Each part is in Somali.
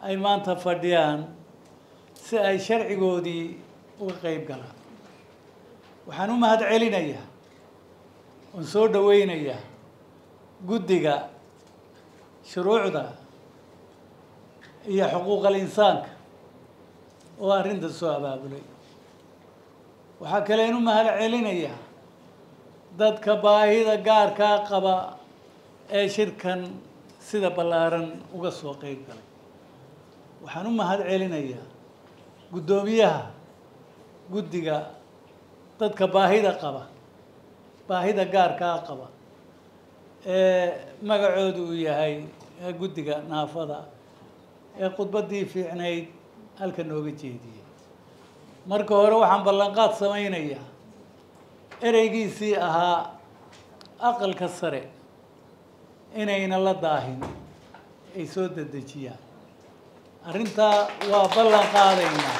ay maanta fadhiyaan si ay sharcigoodii uga qeyb galaan waxaan u mahad celinayaa oon soo dhaweynayaa guddiga shuruucda iyo xuquuqal insaanka oo arrinta soo abaabulay waxaa kale in u mahad celinayaa dadka baahida gaarkaa qaba ee shirkan sida ballaaran uga soo qeyb galay waxaan u mahad celinayaa guddoomiyaha guddiga dadka baahida qaba baahida gaarkaa qaba ee magacoodu uu yahay guddiga naafada ee khudbaddii fiicnayd halka nooga jeediyey marka hore waxaan ballanqaad samaynayaa ereygiisii ahaa aqalka sare inayna la daahin ay soo dedejiyaan arrintaa waa ballan qaadaynaa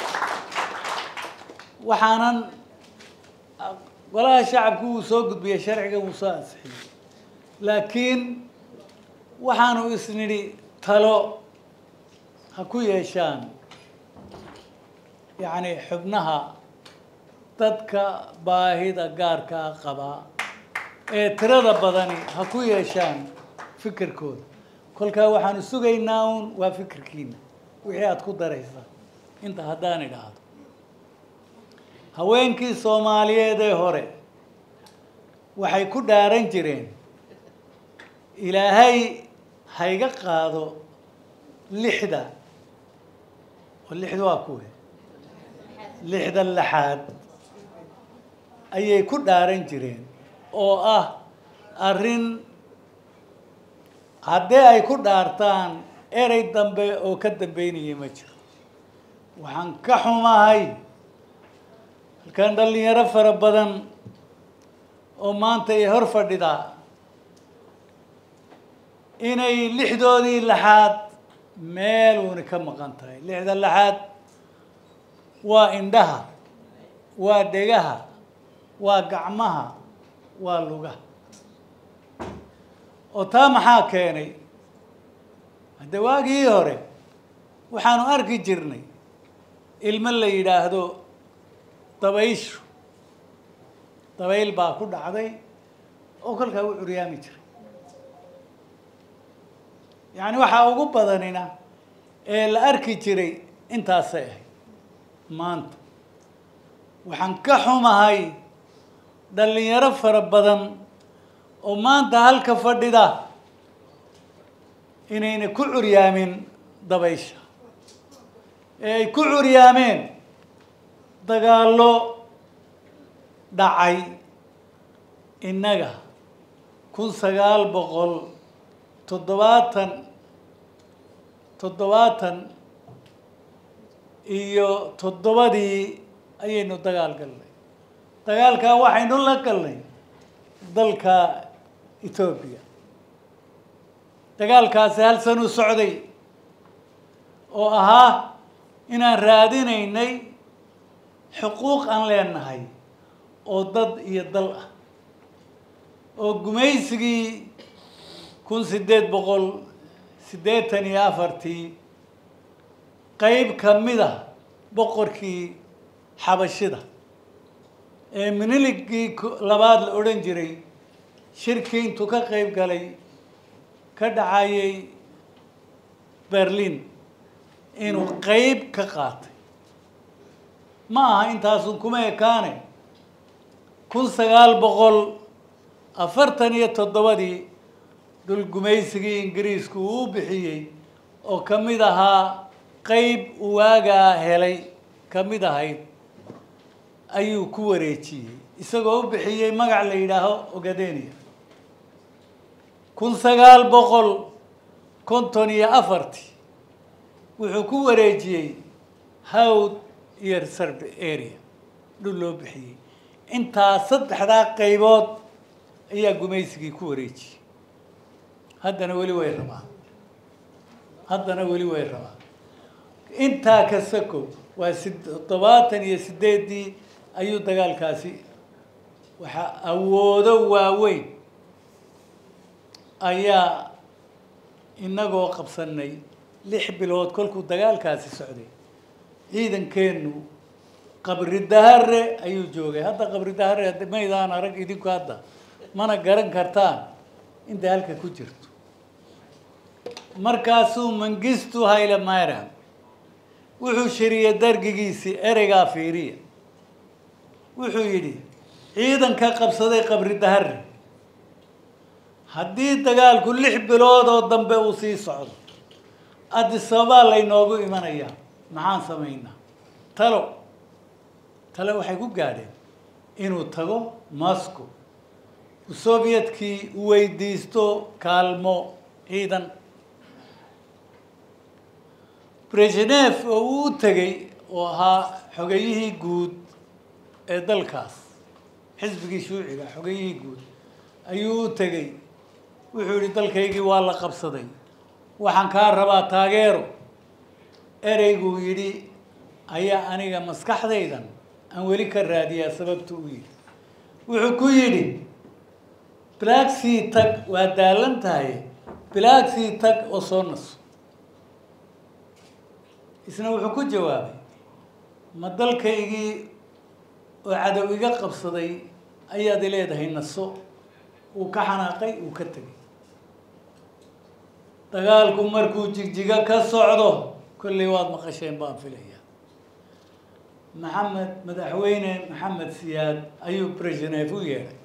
waxaanan golaha shacabku wuu soo gudbiyey sharciga wuu soo ansixiyey laakiin waxaanu isnidhi talo ha ku yeeshaan yacni xubnaha dadka baahida gaarkaa qabaa ee tirada badani ha ku yeeshaan fikirkooda kolkaa waxaanu sugaynaa uun waa fikirkiina wixii aada ku daraysaa inta haddaan idhaahdo haweenkii soomaaliyeed ee hore waxay ku dhaaran jireen ilaahay hayga qaado lixda oo lixda waa kuwe lixda laxaad ayay ku dhaaran jireen oo ah arrin haddii ay ku dhaartaan erey dambe oo ka dambeynaya ma jiro waxaan ka xumahay halkan dhalinyaro fara badan oo maanta ay hor fadhidaa inay lixdoodii laxaad meeluuni ka maqan tahay lixda laxaad waa indhaha waa dhegaha waa gacmaha waa lugaha oo taa maxaa keenay hadde waagii hore waxaanu arki jirnay ilmo la yidhaahdo dabayshu dabayl baa ku dhacday oo kolkaa u curyaami jiray yacni waxaa ugu badanina ee la arki jiray intaasay ahayd maanta waxaan ka xumahay dhalinyaro fara badan oo maanta halka fadhida inayna ku curyaamin dabaysha ee ay ku curyaameen dagaallo dhacay innaga kun sagaal boqol toddobaatan toddobaatan iyo toddobadii ayaynu dagaal galnay dagaalkaa waxaynu la galnay dalka etoobiya dagaalkaasi hal san u socday oo ahaa inaan raadinaynay xuquuq aan leenahay oo dad iyo dal ah oo gumaysigii kun siddeed boqol siddeetan iyo afartii qeyb ka mid a boqorkii xabashida ee miniligii labaad la odhan jiray shirkii intuu ka qeyb galay ka dhacayay berlin inuu qeyb ka qaatay ma aha intaasun kuma ekaane kun sagaal boqol afartan iyo toddobadii dhul gumaysigii ingiriisku uu bixiyey oo ka mid ahaa qeyb uu waagaa helay ka mid ahayd ayuu ku wareejiyey isagoo u bixiyey magac la yidhaaho ogadenia kun sagaal boqol konton iyo afartii wuxuu ku wareejiyey hawd iyo reserve area dhul loo bixiyey intaa saddexdaa qaybood ayaa gumaysigii ku wareejiyey haddana weli way rabaan haddana weli way rabaan intaa ka sako waa si toddobaatan iyo sideeddii ayuu dagaalkaasi waxaa awoodo waaweyn ayaa inagoo qabsanay lix bilood kolkuu dagaalkaasi socday ciidankeennu qabri dahare ayuu joogay hadda qabri dahare hadda maydaan arag idinku hadda mana garan kartaan inta halka ku jirto markaasuu mangistu hayle mayram wuxuu shiriyey dargigiisii ereygaa fiiriya wuxuu yidhi ciidanka qabsaday qabri dahare haddii dagaalku lix bilood oo dambe uu sii socdo adisababaa laynoogu imanayaa maxaan samaynaa talo tale waxay ku gaadheen inuu tago moscow sovyetkii u weydiisto kaalmo ciidan brezhnef oo uu u tegey oo ahaa xogeyihii guud ee dalkaas xisbigii shuuciga xogeyihii guud ayuu u tegey wuxuu yihi dalkaygii waa la qabsaday waxaan kaa rabaa taageero ereyguu yidhi ayaa aniga maskaxdaydan aan weli ka raadiyaa sababta u yidhi wuxuu ku yidhi blaagsii tag waa daalan tahay blaagsii tag oo soo naso isna wuxuu ku jawaabay ma dalkaygii oo cadow iga qabsaday ayaad leedahay naso uu ka xanaaqay uu ka tegay dagaalku markuu jigjiga ka socdo kolley waad maqasheen baan filaya maxamed madaxweyne maxamed siyaad ayuu brezhnef u yeedhay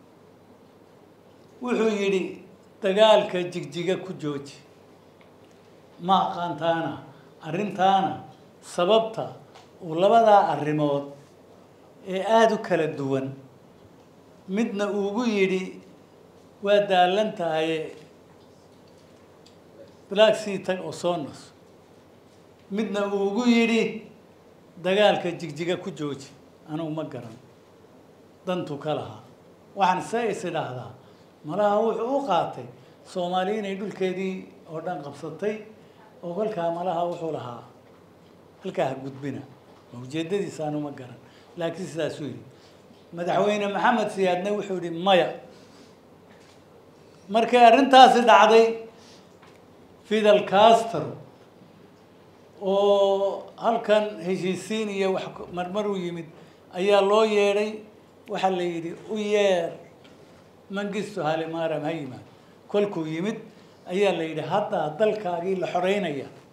wuxuu yidhi dagaalka jigjiga ku jooji ma aqaantaana arrintaana sababta uu labadaa arrimood ee aada u kala duwan midna uugu yidhi waa daalan tahaye blaagsii tag oo soo naso midna uugu yidhi dagaalka jigjiga ku jooji anugu ma garan dantu ka lahaa waxaan se is idhaahdaa malaha wuxuu u qaatay soomaali inay dhulkeedii oo dhan qabsatay oo kolkaa malaha wuxuu lahaa halkaa ha gudbina ma ujeedadiisa anu ma garan laakiin sidaasuu yidhi madaxweyne maxamed siyaadne wuxuu yihi maya markay arrintaasi dhacday fidel castro oo halkan heshiisiin iyo wax marmar u yimid ayaa loo yeedhay waxaa la yidhi u yeer mangisto halimaram ha yimaad kolkuu yimid ayaa la yidhi haddaa dalkaagii la xoreynaya